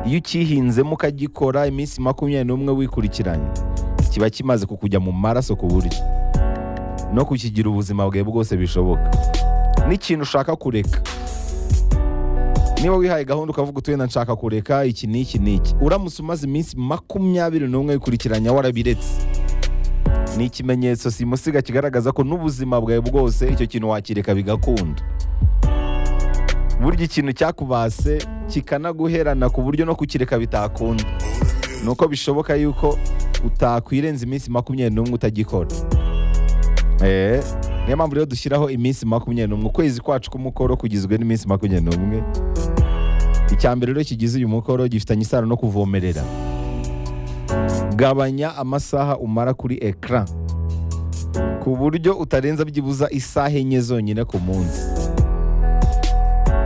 iyo ucyihinzemo ukagikora iminsi makumyabiri n'umwe wikurikiranye kiba kimaze kukujya mu maraso ku buryo no kukigira ubuzima bwawe bwose bishoboka n'ikintu ushaka kureka niba wihaye gahunda ukavuga utuye na nshaka kureka iki n'iki n'iki uramutse umaze iminsi makumyabiri n'umwe wikurikiranya warabiretse ni ikimenyetso simusiga kigaragaza ko n'ubuzima bwawe bwose icyo kintu wakireka bigakunda burya ikintu cyakubase kikanaguherana ku buryo no kukireka bitakunda ni uko bishoboka yuko utakwirenza iminsi makumyabiri n'umwe utagikora Eh, niyo mpamvu rero dushyiraho iminsi makumyabiri n'umwe ukwezi kwacu k'umukoro kugizwe n'iminsi makumyabiri n'umwe icya mbere rero kigize uyu mukoro gifitanye isano no kuvomerera gabanya amasaha umara kuri ekara ku buryo utarenza byibuza isaha enye zonyine ku munsi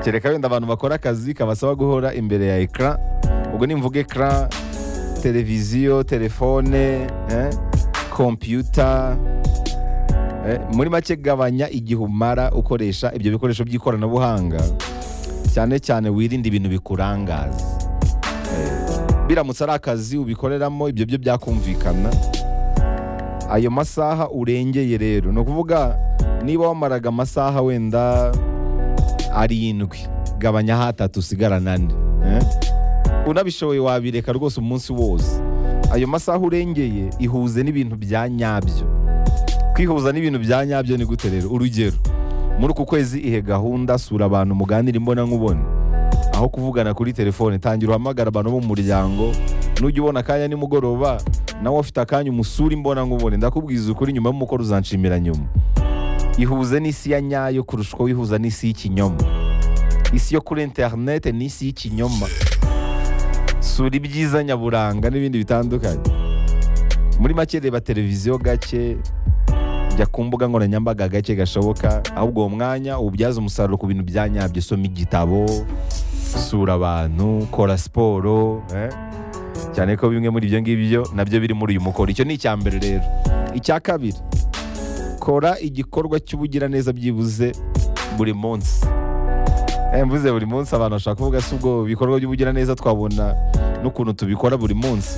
kereka wenda abantu bakora akazi kabasaba guhora imbere ya ekara ubwo nimvuga ekara televiziyo telefone eh, kompiyuta eh, muri make gabanya igihe umara ukoresha ibyo bikoresho by'ikoranabuhanga cyane cyane wirinde ibintu bikurangaza biramutse ari akazi ubikoreramo ibyo byo byakumvikana ayo masaha urengeye rero ni ukuvuga niba wamaraga amasaha wenda arindwi gabanyaho atatu usigarana ane eh? unabishoboye wabireka rwose umunsi wose ayo masaha urengeye ihuze n'ibintu bya nyabyo kwihuza n'ibintu bya nyabyo ni gute rero urugero muri uku kwezi ihe gahunda sura abantu muganira imbona nkubona aho kuvugana kuri telefone tangira uhamagara abantu bo mu muryango nujya ubona akanya nimugoroba nawe ufite akanya umusura imbona nkubone ndakubwiza ukuri nyuma y'umukoro uzanshimira nyuma ihuze n'isi ya nyayo kurusha uko wihuza n'isi y'ikinyoma isi yo kuri interinete ni isi y'ikinyoma sura ibyiza nyaburanga n'ibindi bitandukanye muri make reba televiziyo gake jya ku mbuga nkoranyambaga gake gashoboka ahubwo uwo mwanya uwubyaze umusaruro ku bintu bya nyabyo soma igitabo sura abantu kora siporo eh? cyane ko bimwe muri ibyo ngibyo nabyo biri muri uyu mukoro icyo ni icya mbere rero icya kabiri kora igikorwa cy'ubugiraneza byibuze buri munsi Eh, mvuze buri munsi abantu bashaka kuvuga si ubwo bikorwa by'ubugiraneza twabona n'ukuntu tubikora buri munsi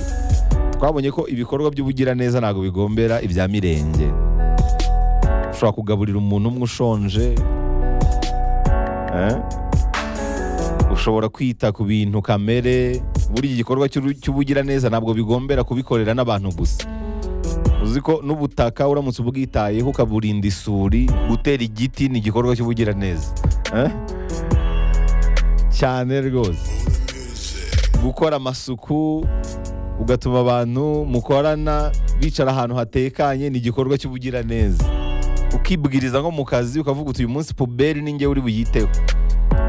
twabonye ko ibikorwa by'ubugiraneza ntabwo bigombera ibya mirenge ushobora kugaburira umuntu umwe ushonje eh? ushobora kwita ku bintu kamere buri igikorwa cy'uru- cy'ubugiraneza ntabwo bigombera kubikorera n'abantu gusa uzi ko n'ubutaka uramutse ubwitayeho ukaburinda isuri gutera igiti ni igikorwa cy'ubugiraneza eh? cyane rwose gukora amasuku ugatuma abantu mukorana bicara ahantu hatekanye ni igikorwa cy'ubugiraneza ukibwiriza nko mu kazi ukavuga uti uyu munsi puberi ni ngewe uri buyiteho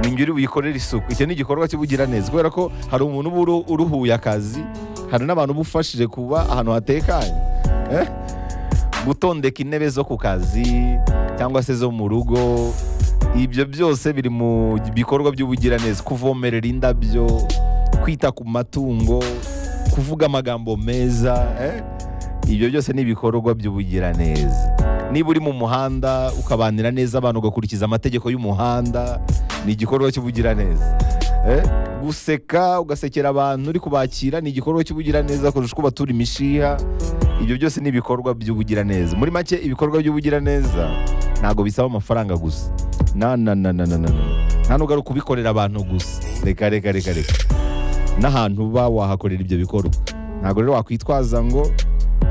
ni ngewe uri buyikorere isuku icyo ni igikorwa cy'ubugiraneza kubera ko hari umuntu uba uru- uruhuye akazi hari n'abantu uba ufashije kuba ahantu hatekanye Eh? gutondeka intebe zo ku kazi cyangwa se zo mu rugo ibyo byose biri mu bikorwa by'ubugiraneza kuvomerera indabyo kwita ku matungo kuvuga amagambo meza eh? ibyo byose ni ibikorwa by'ubugiraneza niba uri mu muhanda ukabanira neza abantu ugakurikiza amategeko y'umuhanda ni igikorwa cy'ubugiraneza eh? guseka ugasekera abantu uri kubakira ni igikorwa cy'ubugiraneza kurusha uko batura imishiha ibyo byose ni ibikorwa by'ubugiraneza muri make ibikorwa by'ubugiraneza ntabwo bisaba amafaranga gusa na na na na na na na nta n'ubwo ari ukubikorera abantu gusa reka reka reka reka n'ahantu uba wahakorera ibyo bikorwa ntabwo rero wakwitwaza ngo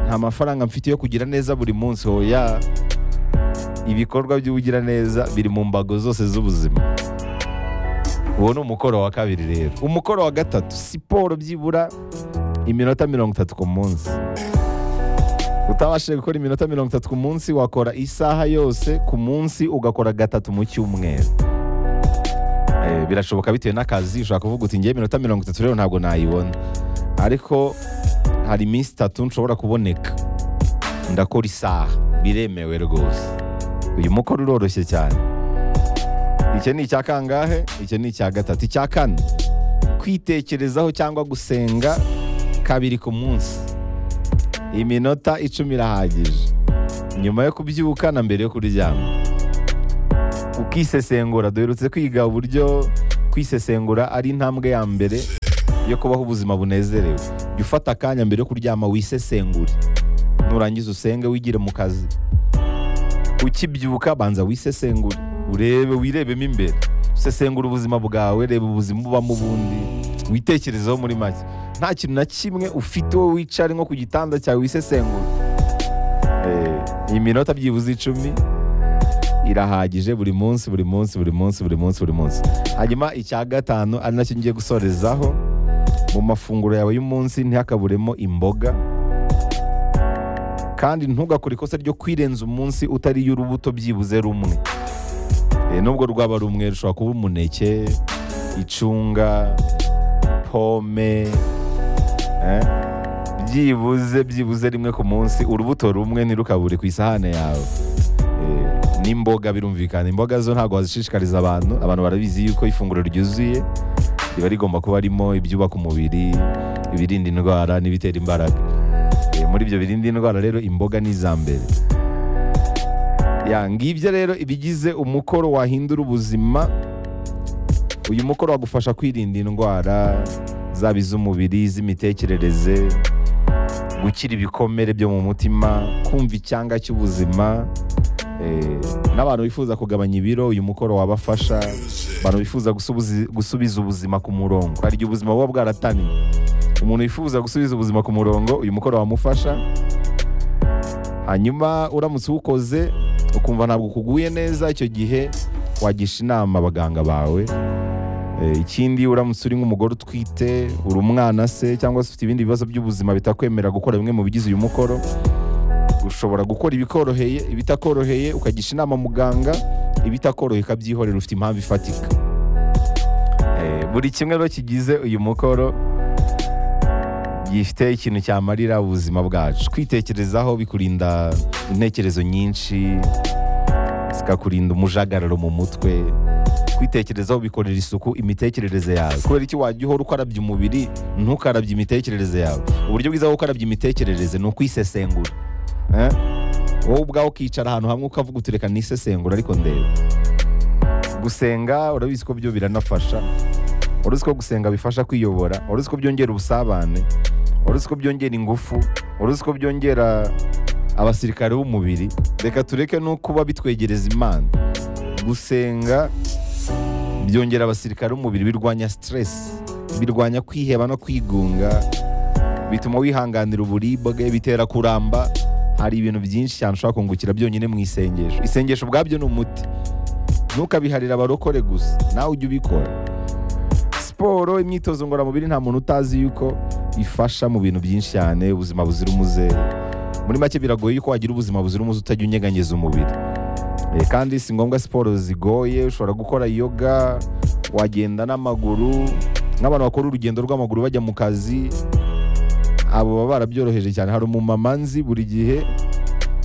nta mafaranga mfite yo kugira neza buri munsi hoya ibikorwa by'ubugiraneza biri mu mbago zose z'ubuzima uwo ni umukoro wa kabiri rero umukoro wa gatatu siporo byibura iminota mirongo itatu ku munsi utabashije gukora iminota mirongo itatu ku munsi wakora isaha yose ku munsi ugakora gatatu mu cyumweru Eh, birashoboka bitewe n'akazi ushobora kuvuga uti ngewe iminota mirongo itatu rero ntabwo nayibona ariko hari iminsi itatu nshobora kuboneka ndakora isaha biremewe rwose uyu mukoro uroroshye cyane iki ni icya kangahe iki ni icya gatatu icya kane kwitekerezaho cyangwa gusenga kabiri ku munsi iminota icumi irahagije nyuma yo kubyuka na mbere yo kuryama ukisesengura duherutse kwiga uburyo kwisesengura ari intambwe ya mbere yo kubaho ubuzima bunezerewe jya ufata akanya mbere yo kuryama wisesengure nurangiza usenge wigire mu kazi ukibyuka banza wisesengure urebe wirebemo imbere usesengura ubuzima bwawe reba ubuzima ubamo ubundi witekerezeho muri make nta kintu na kimwe ufite wowe wicare nko ku gitanda cyawe wisesengura Eh, iyi minota byibuze icumi irahagije buri munsi buri munsi buri munsi buri munsi buri munsi hanyuma icya gatanu ari nacyo ngiye gusorezaho mu mafunguro yawe y'umunsi ntihakaburemo imboga kandi ntugakore ikosa ryo kwirenza umunsi utariye urubuto byibuze rumwe Eh, nubwo rwaba rumwe rushobora kuba umuneke icunga pome eh, byibuze byibuze rimwe ku munsi urubuto rumwe ntirukabure ku isahane yawe Eh, n'imboga birumvikana imboga zo ntabwo wazishishikariza abantu abantu barabizi yuko ifunguro ryuzuye riba rigomba kuba harimo ibyubaka umubiri ibirinda indwara n'ibitera imbaraga Eh, muri ibyo birinda indwara rero imboga ni iza mbere ya ngibyo rero ibigize umukoro wahindura ubuzima uyu mukoro wagufasha kwirinda indwara zaba iz'umubiri iz'imitekerereze gukira ibikomere byo mu mutima kumva icyanga cy'ubuzima eh, n'abantu bifuza kugabanya ibiro uyu mukoro wabafasha abantu bifuza gusubuzi- gusubiza ubuzima ku murongo hari igihe ubuzima buba bwarataniye umuntu wifuza gusubiza ubuzima ku murongo uyu mukoro wamufasha hanyuma uramutse uwukoze ukumva ntabwo kuguye neza icyo gihe wagisha inama abaganga bawe Eh, ikindi uramutse uri nk'umugore utwite uri umwana se cyangwa se ufite ibindi bibazo by'ubuzima bitakwemerera gukora bimwe mu bigize uyu mukoro ushobora gukora ibikoroheye ibitakoroheye ukagisha inama muganga ibitakoroheye ukabyihorera ufite impamvu ifatika Eh, buri kimwe rero kigize uyu mukoro gifite ikintu cyamarira ubuzima bwacu kwitekerezaho bikurinda intekerezo nyinshi zikakurinda umujagararo mu mutwe kwitekerezaho bikorera isuku imitekerereze yawe kubera iki wajya uhora ukarabya umubiri ntukarabye imitekerereze yawe uburyo bwiza bwo gukarabya imitekerereze ni ukwisesengura Eh? wowe ubwawe ukicara ahantu hamwe ukavuga uti reka nisesengura ariko ndeba gusenga urabizi ko byo biranafasha uruzi ko gusenga bifasha kwiyobora uruzi ko byongera ubusabane uruzi ko byongera ingufu uruzi ko byongera abasirikare b'umubiri reka tureke no kuba bitwegereza imana gusenga byongera abasirikare b'umubiri birwanya stress birwanya kwiheba no kwigunga bituma wihanganira uburibwe bitera kuramba hari ibintu byinshi cyane ushobora kungukira byonyine mu isengesho isengesho ubwabyo ni umuti ntukabiharire abarokore gusa nawe ujye ubikora siporo imyitozo ngororamubiri nta muntu utazi yuko ifasha mu bintu byinshi cyane ubuzima buzira umuze muri make biragoye yuko wagira ubuzima buzira umuze utajya unyeganyeza umubiri Eh, kandi si ngombwa siporo zigoye ushobora gukora yoga wagenda n'amaguru nk'abantu bakora urugendo rw'amaguru bajya mu kazi abo baba barabyoroheje cyane hari umumama nzi buri gihe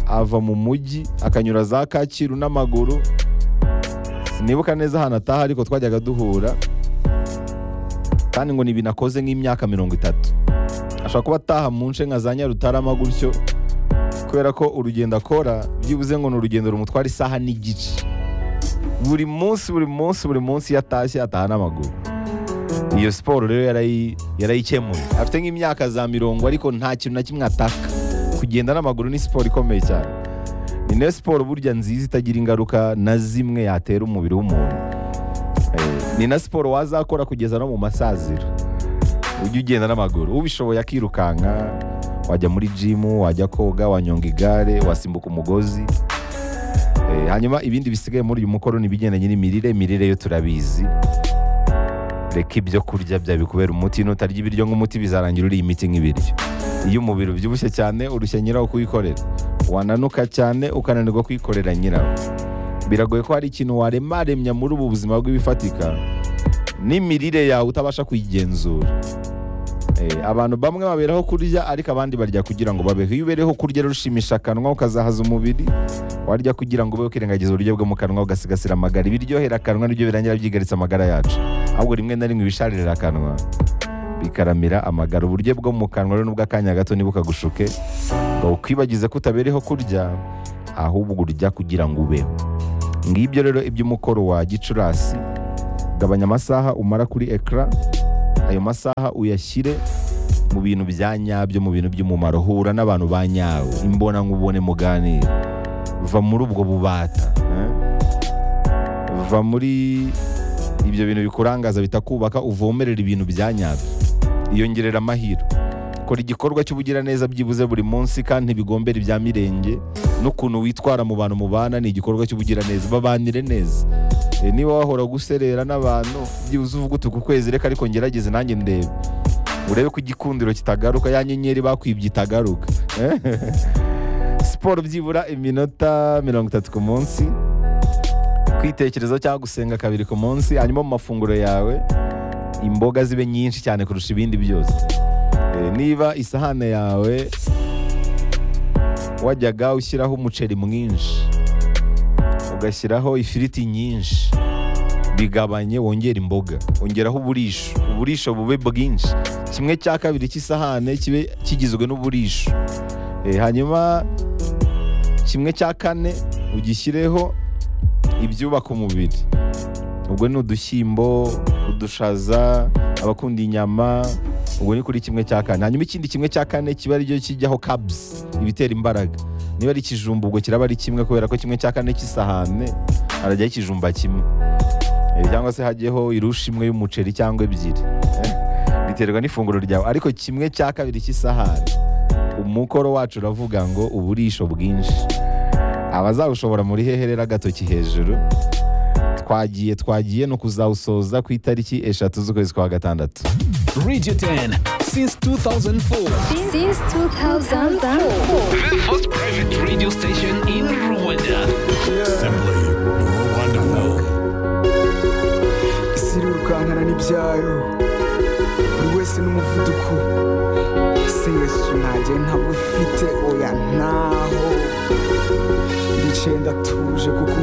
ava mu mujyi akanyura za kacyiru n'amaguru sinibuka neza ahantu ataha ariko twajyaga duhura kandi ngo ni ibintu akoze nk'imyaka mirongo itatu ashobora kuba ataha mu nce nka za nyarutarama gutyo kubera ko urugendo akora byibuze ngo ni urugendo rumutwara isaha n'igice buri munsi buri munsi buri munsi iyo atashye ataha n'amaguru iyo siporo rero yarayi- yarayikemuye afite nk'imyaka za mirongo ariko nta kintu na kimwe ataka kugenda n'amaguru ni siporo ikomeye cyane ni nayo siporo burya nziza itagira ingaruka na zimwe yatera umubiri w'umuntu Eh, ni na siporo wazakora kugeza no mu masaziro ujya ugenda n'amaguru ubishoboye akirukanka wajya muri jimu wajya koga wanyonga igare wasimbuka umugozi Eh, hanyuma ibindi bisigaye muri uyu mukoro ni ibigendanye n'imirire imirire yo turabizi reka ibyo kurya bya bikubera umuti nutarya ibiryo nk'umuti bizarangira uriye imiti nk'ibiryo iyo umubiri ubyibushye cyane urushya nyirawo kuwikorera wananuka cyane ukananirwa kwikorera nyirawo biragoye ko hari ikintu waremaremya muri ubu buzima bw'ibifatika n'imirire yawe utabasha kuyigenzura Eh, abantu bamwe baberaho kurya ariko abandi barya kugira ngo babeho iyo ubereho kurya rero ushimisha akanwa ukazahaza umubiri warya kugira ngo ubeho ukirengagiza uburyo bwo mu kanwa ugasigasira amagara ibiryohera akanwa nibyo birangira byigaritse amagara yacu ahubwo rimwe na rimwe ibisharira akanwa bikaramira amagara uburyo bwo mu kanwa rero n'ubw'akanya gato ntibukagushuke ngo ukwibagize ko utabereho kurya ahubwo urya kugira ngo ubeho ngibyo rero iby'umukoro wa gicurasi gabanya amasaha umara kuri ekara ayo masaha uyashyire mu bintu bya nyabyo mu bintu by'umumaro hura n'abantu ba nyabo imbona nkubone muganira va muri ubwo bubata eh? va muri ibyo bintu bikurangaza bitakubaka uvomerera ibintu bya nyabyo iyongerera amahirwe kora igikorwa cy'ubugiraneza byibuze buri munsi kandi ntibigombere ibya mirenge n'ukuntu witwara mu bantu mubana ni igikorwa cy'ubugiraneza babanire neza E, niba wahora guserera n'abantu byibuze uvuga uti uku kwezi reka ariko ngerageze nanjye ndebe urebe ko igikundiro kitagaruka ya nyenyeri bakwibye itagaruka siporo byibura iminota mirongo itatu ku munsi kwitekerezaho cyangwa gusenga kabiri ku munsi hanyuma mu mafunguro yawe imboga zibe nyinshi cyane kurusha ibindi byose E, niba isahane yawe wajyaga ushyiraho umuceri mwinshi ugashyiraho ifiriti nyinshi bigabanye wongera imboga wongeraho uburisho uburisho bube bwinshi kimwe cya kabiri cy'isahane kibe kigizwe n'uburisho Eh, hanyuma kimwe cya kane ugishyireho ibyubaka umubiri ubwo ni udushyimbo udushaza abakunda inyama ubwo ni kuri kimwe cya kane hanyuma ikindi kimwe cya kane kiba aricyo kijyaho kabs ibitera imbaraga niba ari ikijumba ubwo kiraba ari kimwe kubera ko kimwe cya kane cy'isahane harajyaho ikijumba kimwe Eh, cyangwa se hajyeho irusha imwe y'umuceri cyangwa ebyiri Eh, biterwa n'ifunguro ryawe ariko kimwe cya kabiri cy'isahane umukoro wacu uravuga ngo uburisho bwinshi abazawushobora muri heherera agatoki hejuru twagiye twagiye ni ukuzawusoza ku itariki eshatu z'ukwezi kwa gatandatu Radio 10 since 2004. Since 2004. The first private radio station in Rwanda. Simply more wonderful. isi irirukankana n'ibyayo buri wese n'umuvuduko ese yesu nanjye ntabwo ufite oya ntaho ndicaye ndatuje kuko